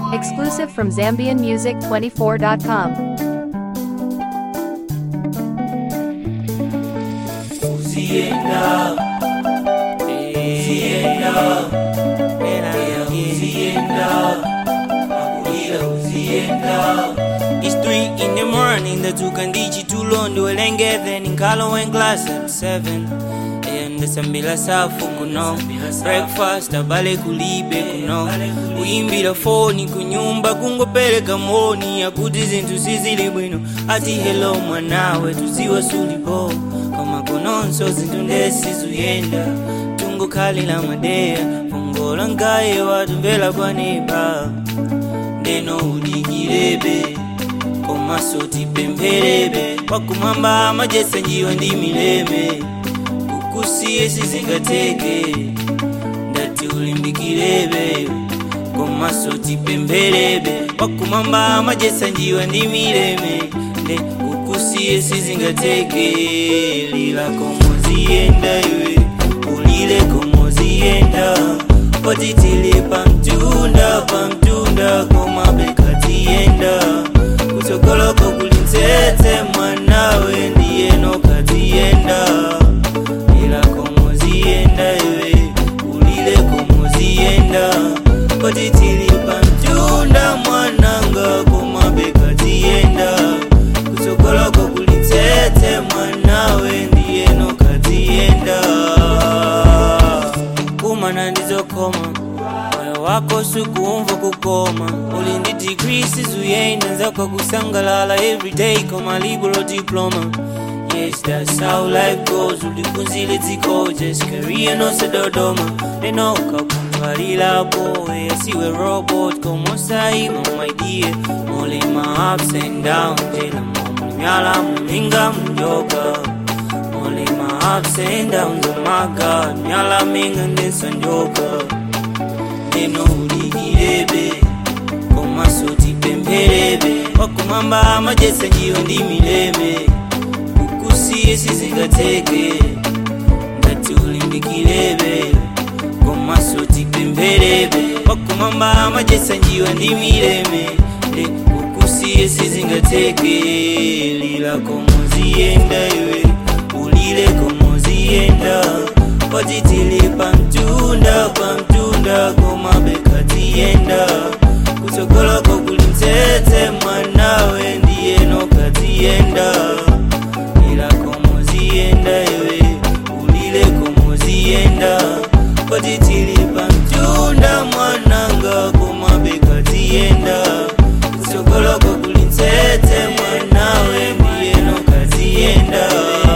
Exclusive from ZambianMusic24.com. Uzienda, uzienda, uzienda, makulira uzienda. It's three in the morning, ndatuka ndichi tulondo welengeze ninkalo en class at seven ndasambila safu kuno breakfast abale kulibe kuno kuyimbira foni kunyumba kungopereka moni akuti zinthu sizili bwino ati hello mwanawe tuziwa sulipo koma kononso zinthu ndesizuyenda tungokhalira madeya pongola ngaye watumvera kwaneba ndeno udikirebe komaso tipempherebe wakumwamba amajesa njiwa ndi mileme kukusiye sizingateke ndati ulimbikirebe komaso tipempherebe wakumwamba amajesa njiwa ndi mileme nde kukusiye sizingateke lila komoziyenda iwe ulile komoziyenda potitili pamtunda pamtunda komabekatiyenda kutsogoloko kulintsetse mwanawe ndiyeno katiyenda ila komoziyenda iwe ulile komoziyenda potitili pamtunda mwananga komabekatiyenda kutsogoloko kulintsetse mwanawe ndiyeno katiyenda kumana ndizokoma moyo wako sukuumva kukoma uli ndi degree sizuyenda nzako kusangalala everyday koma liberal diploma Yes, that's how life goes. Ulikunzile dziko just career no sedodoma. Neno kakumbhalila boy, asiwe robot komosaima my dear. Mole my ups and downs, jela momo myala muminga munjoka. Mole my ups and downs, oh my God, myala minga ndensonjoka. Neno uligirebe, komaso tipempherebe. Wakumwamba amajesa njiwa ndi mileme kukusiye sizingateke ngati ulimbikirebe komaso tipempherebe wakumwamba amajesa njiwa ndi mileme nde kukusiye sizingateke lila komoziyenda iwe ulile komoziyenda potitili pamtunda pamtunda komabekatiyenda kutsogoloko kulintsetse mwanawe ndiyeno katiyenda ila komoziyenda iwe ulile komoziyenda potitili pamtunda mwananga komabekatiyenda kutsogoloko kulintsetse mwanawe ndiyeno katiyenda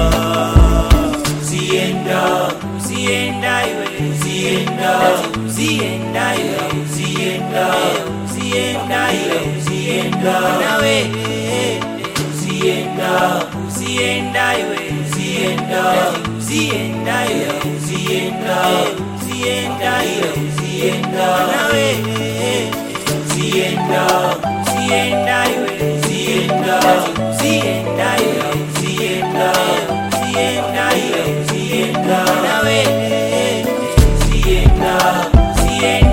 uziyenda uziyenda iwe uziyenda uziyenda iwe uziyenda uziyenda iwe uziyenda nawe uziyenda uziyenda iwe uziyenda uziyenda iwe uziyenda uziyenda iwe uziyenda nawe uziyenda uziyenda iwe uziyenda uziyenda iwe uziyenda uziyenda iwe uziyenda nawe uziyenda uziyenda